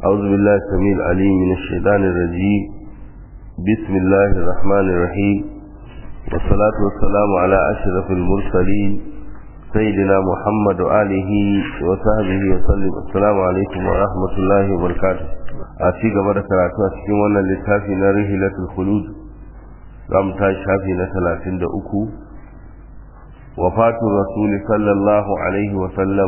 أعوذ بالله السميع العليم من الشيطان الرجيم بسم الله الرحمن الرحيم والصلاة والسلام على أشرف المرسلين سيدنا محمد وآله وصحبه وسلم السلام عليكم ورحمة الله وبركاته أتي قبل كراتو أتكي وانا لتافي نرهلة الخلود رام تاشافي نتلاتين دأكو وفاة الرسول صلى الله عليه وسلم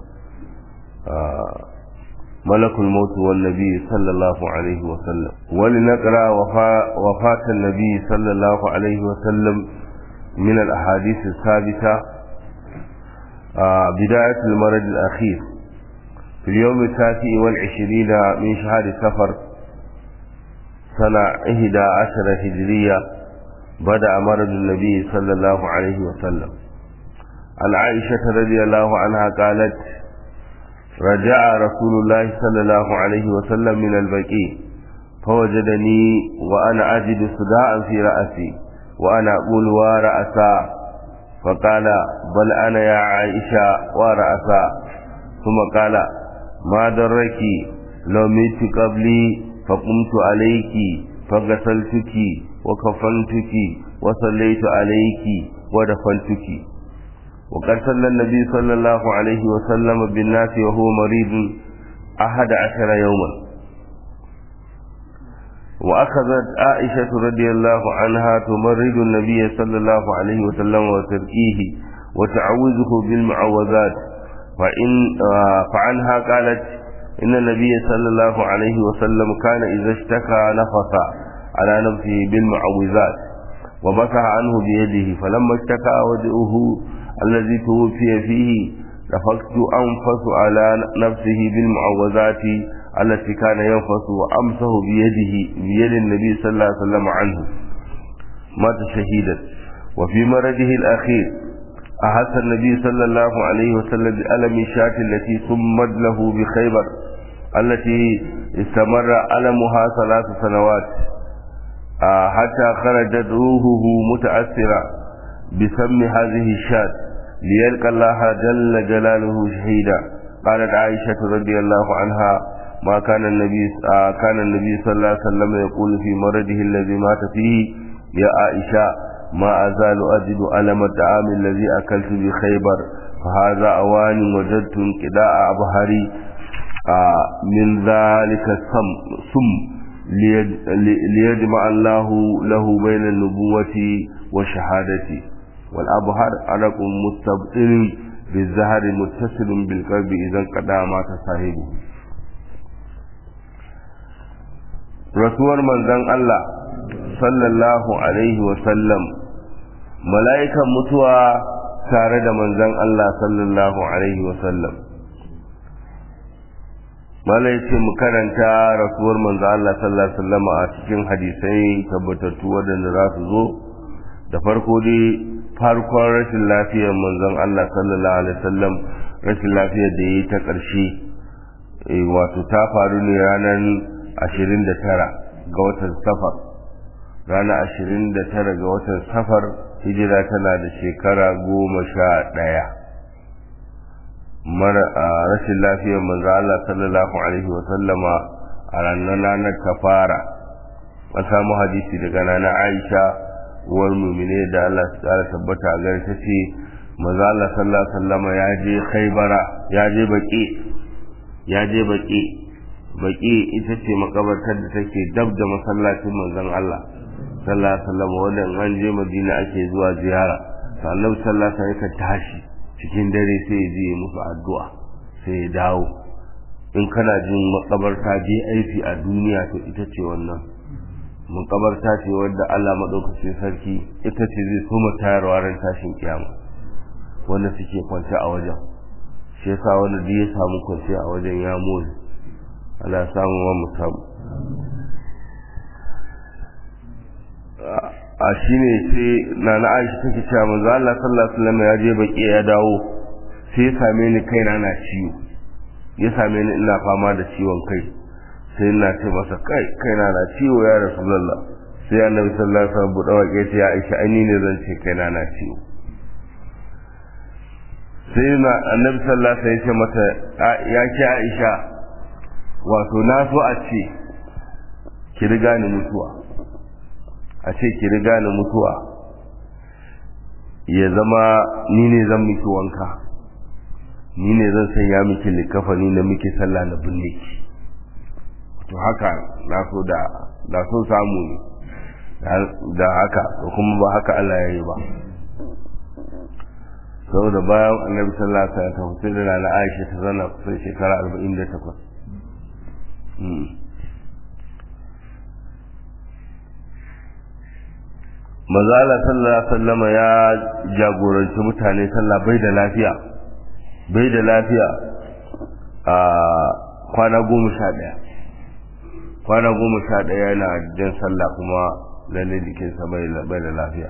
آه ملك الموت والنبي صلى الله عليه وسلم ولنقرأ وفاة النبي صلى الله عليه وسلم من الأحاديث الثابتة آه بداية المرض الأخير في اليوم التاسع والعشرين من شهر سفر سنة إحدى عشر هجرية بدأ مرض النبي صلى الله عليه وسلم عن عائشة رضي الله عنها قالت رجع رسول الله صلى الله عليه وسلم من البكي فوجدني وأنا أجد صداعا في رأسي وأنا أقول ورأسا فقال بل أنا يا عائشة ورأسا ثم قال ما درك لو ميت قبلي فقمت عليك فغسلتك وكفنتك وصليت عليك ودفنتك وقد صلى النبي صلى الله عليه وسلم بالناس وهو مريض أحد عشر يوما وأخذت عائشة رضي الله عنها تمرض النبي صلى الله عليه وسلم وتركيه وتعوذه بالمعوذات فإن فعنها قالت إن النبي صلى الله عليه وسلم كان إذا اشتكى نفث على نفسه بالمعوذات ومسح عنه بيده فلما اشتكى وجهه الذي توفي فيه نفخت أنفس على نفسه بالمعوذات التي كان ينفس وأمسه بيده بيد النبي صلى الله عليه وسلم عنه مات شهيدا وفي مرضه الأخير أحس النبي صلى الله عليه وسلم بألم الشاة التي سمد له بخيبر التي استمر ألمها ثلاث سنوات حتى خرجت روحه متأثرة بسم هذه الشاة ليلقى الله جل جلاله شهيدا قالت عائشة رضي الله عنها ما كان النبي آه كان النبي صلى الله عليه وسلم يقول في مرضه الذي مات فيه يا عائشة ما أزال أجد ألم الطعام الذي أكلت بخيبر فهذا أوان وجدت انقضاء أبهري آه من ذلك السم سم ليجمع الله له بين النبوة والشهادة والأبهر عرق مستبطن بالزهر متصل بالقلب إذا انقضى مات صاحبه rasuwar manzon Allah sallallahu alaihi wasallam mala'ikan mutuwa tare da manzon Allah sallallahu alaihi wasallam malai ce mu karanta rasuwar manzon Allah sallallahu alaihi wasallam a cikin hadisai tabbatattu waɗanda za su zo da farko dai farkon rashin lafiyar manzon Allah sallallahu alaihi wasallam rashin lafiyar da ya yi ta ƙarshe wato ta faru ne ranar ashirin da tara ga watan safar rana ashirin da tara ga watan safar hijira tana da shekara goma sha ɗaya mara a rashin lafiyar manzo Allah sallallahu alaihi wa sallama a ranar ranar ta fara an samu hadisi daga nana Aisha uwar mumine da Allah su tsara tabbata a gare ta ce manzo Allah sallallahu alaihi wa sallama ya je Khaybara ya je baki ya je baki baki ita ce makabartar da take dab da masallacin manzon Allah sallallahu alaihi wasallam wanda an je Madina ake zuwa ziyara to Annabi sallallahu alaihi wasallam tashi cikin dare sai ya je musu addu'a sai ya dawo in kana jin makabarta je aiki a duniya to ita ce wannan makabarta ce wadda Allah madaukakin sarki ita ce zai so tayarwa ran tashin kiyama wanda suke kwance a wajen shi yasa wanda duk ya samu kwance a wajen ya more ana samun wa mutum a shi ne sai na na aisha take cewa manzo Allah sallallahu alaihi wasallam ya je baki ya dawo sai ya same ni kaina na ciwo ya same ni ina fama da ciwon kai sai ina ce masa kai kaina na ciwo ya rasulullah sai annabi sallallahu alaihi wasallam buɗe wake ce ya aisha ai ne zan ce kaina na ciwo sai na annabi sallallahu alaihi wasallam ya ce mata ya ce aisha wato na so a ce ki riga ni mutuwa a ce ki riga ni mutuwa ya zama ni ne zan miki wanka ni ne zan sanya miki likafani na miki sallah na binne ki to haka na so da da so samu ne da haka to kuma ba haka Allah ya yi ba saboda bayan annabi sallallahu alaihi wasallam sai da na Aisha ta zana kusan shekara 48 Mazala sallallahu alaihi wasallam ya jagoranci mutane sallah bai da lafiya bai da lafiya a kwana goma sha ɗaya kwana goma sha ɗaya yana jan sallah kuma lalle jikinsa bai da lafiya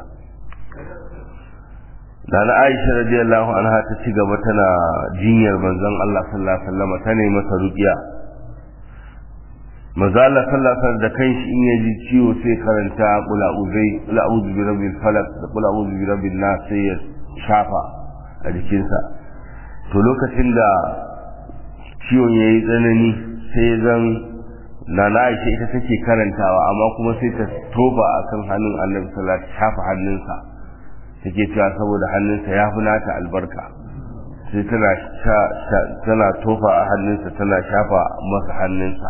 da na aisha radiyallahu anha ta ci gaba tana jinyar manzon Allah sallallahu alaihi wasallam ta nemi masa ruqiya manzo Allah sallallahu alaihi wasallam da kanshi in yaji ciwo sai karanta qul a'udhu qul a'udhu bi rabbil falaq da qul a'udhu bi rabbin nas sai ya shafa a jikinsa to lokacin da ciwon yayi tsanani sai zan na na aisha ita take karantawa amma kuma sai ta toba akan hannun annabi sallallahu alaihi wasallam shafa hannunsa take cewa saboda hannunsa ya fi nata albarka sai tana tana tofa a hannunsa tana shafa masa hannunsa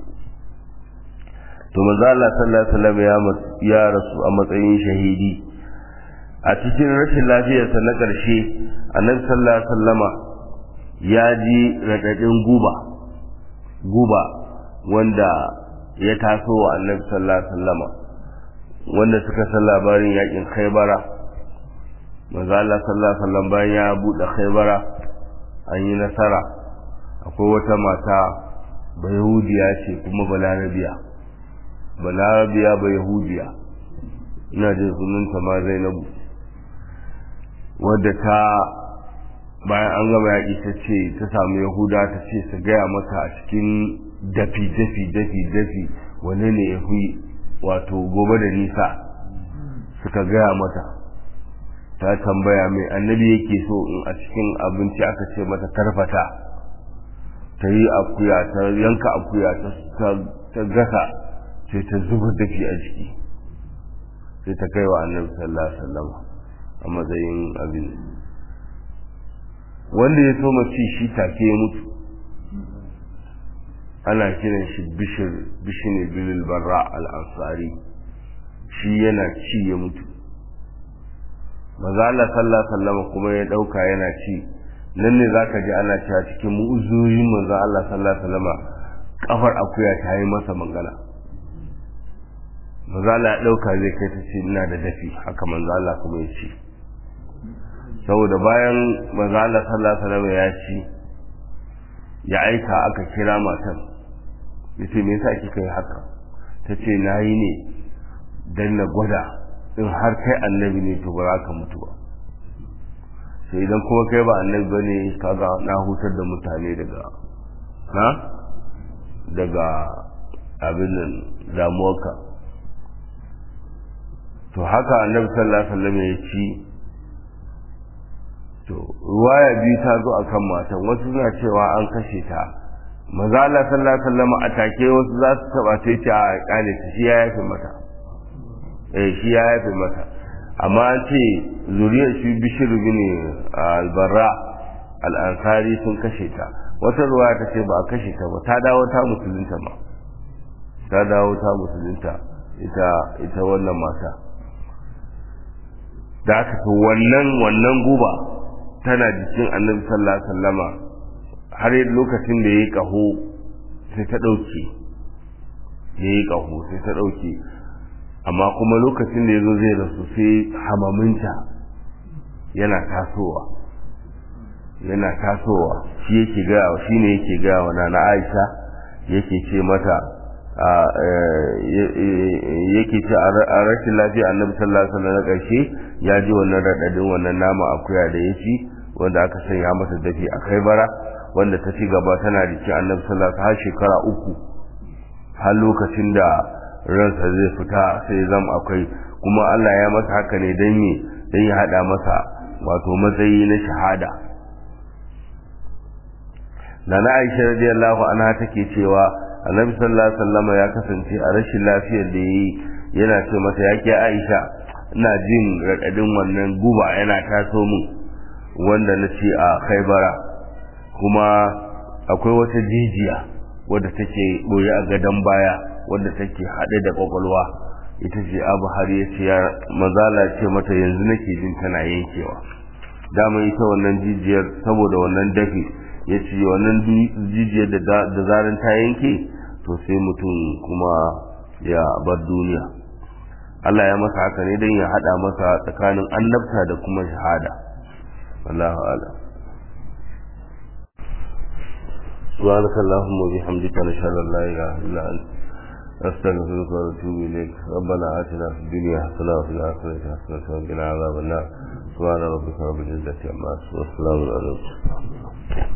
to manzo Allah sallallahu alaihi wasallam ya ya rasu a matsayin shahidi a cikin rashin lafiyarsa na ƙarshe annabi sallallahu alaihi wasallama ya ji radadin guba guba wanda ya taso wa annabi sallallahu alaihi wasallama wanda suka san labarin yakin Khaibara manzo Allah sallallahu alaihi wasallam bayan ya bude Khaibara an yi nasara akwai wata mata bayahudiya ce kuma balarabiya balarabiya bayahudiya ina jin sunanta ma Zainabu wadda ta bayan an gama yaƙi ta ce ta samu yahuda ta ce su gaya mata a cikin dafi dafi dafi dafi wane ne ya fi wato gobe da nisa suka gaya mata ta tambaya mai annabi yake so in a cikin abinci aka ce mata karfata ta yi akuya ta yanka akuya ta gasa sai ta zuba dafi a jiki sai ta kai wa annabi sallallahu alaihi wasallam a matsayin abin wanda ya so mace shi take ya mutu ana kiran shi bishir bishine bilil barra al-ansari shi yana ci ya mutu maza Allah sallallahu alaihi wasallam kuma ya dauka yana ci nan ne zaka ji ana cewa cikin mu'uzurin manzo Allah sallallahu alaihi wasallam kafar akuya ta yi masa magana manzo Allah ya dauka zai kai ta ce ina da dafi haka manzo Allah kuma ya ci saboda bayan manzo Allah sallallahu alaihi wasallam ya ci ya aika aka kira matan yace me yasa kika yi haka tace nayi ne dan na gwada in har kai annabi ne to ba za ka mutu ba sai idan kuma kai ba annabi ba ne kaga na hutar da mutane daga na daga abin nan damuwarka to haka annabi sallallahu alaihi wasallam ya ci to ruwaya biyu ta zo akan matan wasu suna cewa an kashe ta maza Allah sallallahu alaihi wasallam a take wasu za su taba ta ce a kale ta shi ya yafe mata eh shi ya yafe mata amma an ce zuriyar shi bishir bin albarra al'ansari sun kashe ta wata ruwa ta ce ba a kashe ta ba ta dawo ta musulunta ma ta dawo ta musulunta ita ita wannan mata da aka to wannan wannan guba tana jikin annabi sallallahu alaihi wasallama har lokacin da yayi kaho sai ta dauke yayi kaho sai ta dauke amma kuma lokacin da ya zo zai rasu sai hamaminta yana tasowa yana tasowa shi yake gaya shi ne yake gaya wa nana aisha yake ce mata yake ce a rashin lafiya annabi sallallahu alaihi wasallam na ƙarshe ya ji wannan raɗaɗin wannan nama akuya da ya ci wanda aka sanya masa dafi a kai bara wanda ta ci gaba tana da ci annabi sallallahu alaihi har shekara uku har lokacin da ransa zai fita sai zam akwai kuma Allah ya masa haka ne don me don ya hada masa wato matsayi na shahada na na aisha radiyallahu anha take cewa annabi sallallahu alaihi wasallam ya kasance a rashin lafiyar da yayi yana ce mata yake aisha ina jin raɗaɗin wannan guba yana taso min wanda na ce a khaibara kuma akwai wata jijiya wadda take boye a gadon baya wadda take haɗe da kwakwalwa ita ce abu har ya ce ya mazala ce mata yanzu nake jin tana yankewa dama ita wannan jijiyar saboda wannan dafi ya ce wannan jijiyar da zarin ta yanke to sai mutum kuma ya bar duniya Allah ya masa haka ne don ya haɗa masa tsakanin annabta da kuma shahada wallahu a'lam سبحانك اللهم وبحمدك نشهد ان لا اله الا انت نستغفرك ونتوب اليك ربنا اتنا في الدنيا حسنه وفي الاخره حسنه وقنا عذاب النار سبحان ربك رب العزه عما يصفون وسلام على المرسلين